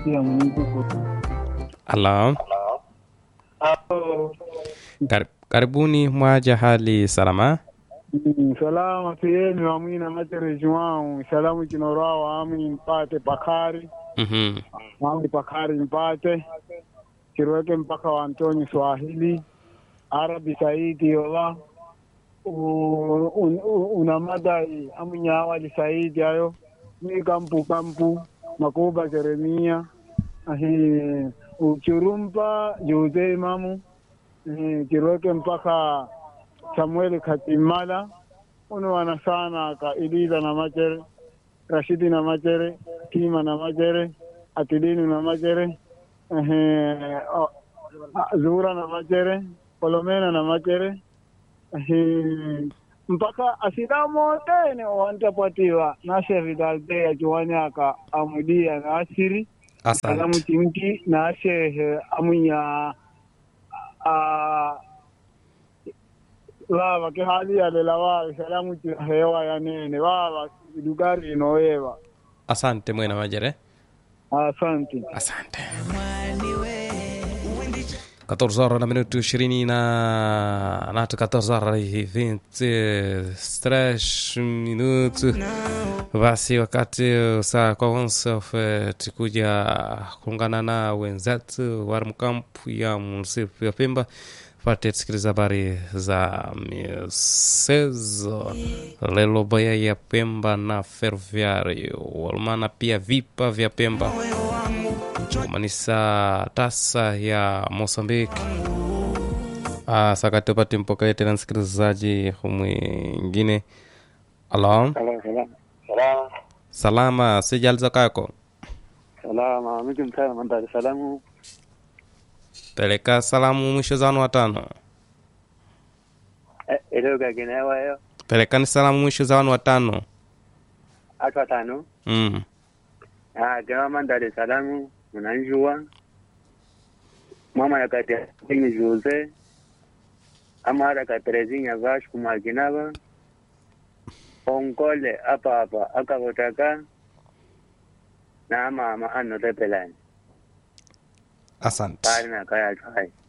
pia Mungu. Halo, Kar karibuni mwaja hali salama. Mm, salama siyeni wamwina matereji wau salamu chinorwawa amwi mpate pakari Mhm. amwi pakari mpate chirweke mpaka wa Antoni Swahili Arabi Saidi yola U- un- u- una madai amwinyawali Saidi ayo mi kampu kampu makuba Jeremia ahi uchurumpa Jose Imamu eh, chirweke mpaka Samuel Katimala uno wana sana ka Iliza na Machere Rashidi na Machere Kima na Machere Atidini na Machere ehe, o- a- Zura na Machere Kolomena na Machere ehe, mpaka asidamo tene wantapatiwa nashe vidalde achiwanyaka amudia na asiri alamu Asante. chinki na shehe amunya a baba ke hali ya lela wa salamu ti hewa ya nene baba dugari inoewa Asante mwena majere. asante Asante. 14 horas na minuto 20 na nato 14 horas e 23 minutos basi wakati saa kwa onsa tukuja kuungana na wenzetu wa mkampu ya munisipu ya Pemba pate tusikiliza habari za michezo lelo baya ya Pemba na Ferroviario walmana pia vipa vya Pemba kumanisa tasa ya Mosambiki. Ah, sakati upate mpokee tena msikilizaji mwingine. Alo, Salam, salam. Salam. salama, sijaliza kako Salama. Miki mtana mandari salamu. peleka salamu mwisho zanu watano, Eh, Ilo gaginewa yo. pelekani salamu mwisho zanu watano. Atu watano. Mm. Ah, gawa mandari salamu. Unanjua. Mama ya kati ya kingi Jose. Ama hata katerezinya vash kumaginaba. Onkole apa hapa akavotaka. Na ama ama ano tepelani. Asante. Pari na kaya chai.